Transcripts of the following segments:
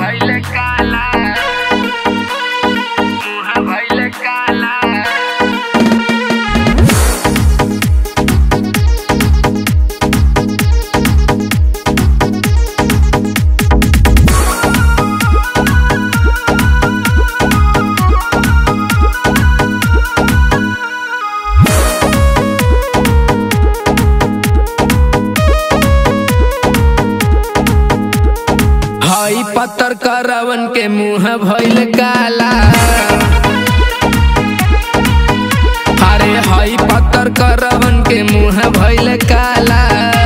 भइल काला मुँह भइल काला हई पत्थर करवन के मुंह भइल काला अरे हई पत्थर करवन के मुंह भइल काला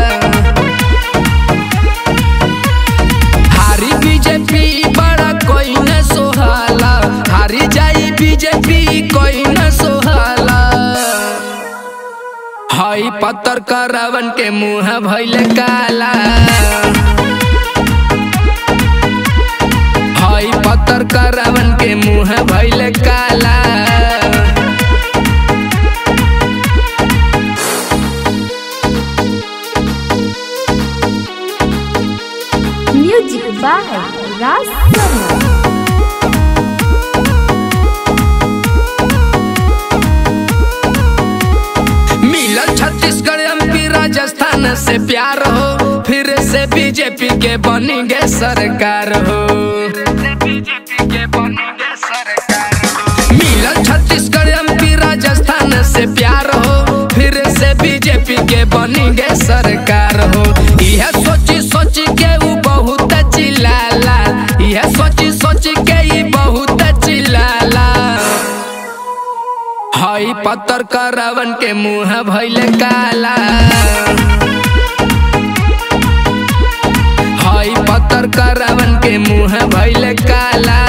हारी बीजेपी बड़ा कोई न सोहाला हारी जाई बीजेपी कोई न सोहाला हई पत्थर करवन के मुंह भइल काला हई पत्थर करवन के मुंह भइल काला Music by Ras Sharma. मिलल छत्तीसगढ़ एमपी राजस्थान से प्यार हो फिर से बीजेपी के बनेंगे सरकार हो मिलल छत्तीसगढ़ एमपी राजस्थान से प्यार हो फिर से बीजेपी के बनेंगे सरकार हो यह सोची सोची के ऊ बहुत चिल्लाला यह सोची सोची के ई बहुत चिल्लाला हई पत्थर करवन के मुंह भइल काला हई पत्थर करवन के मुंह भइल काला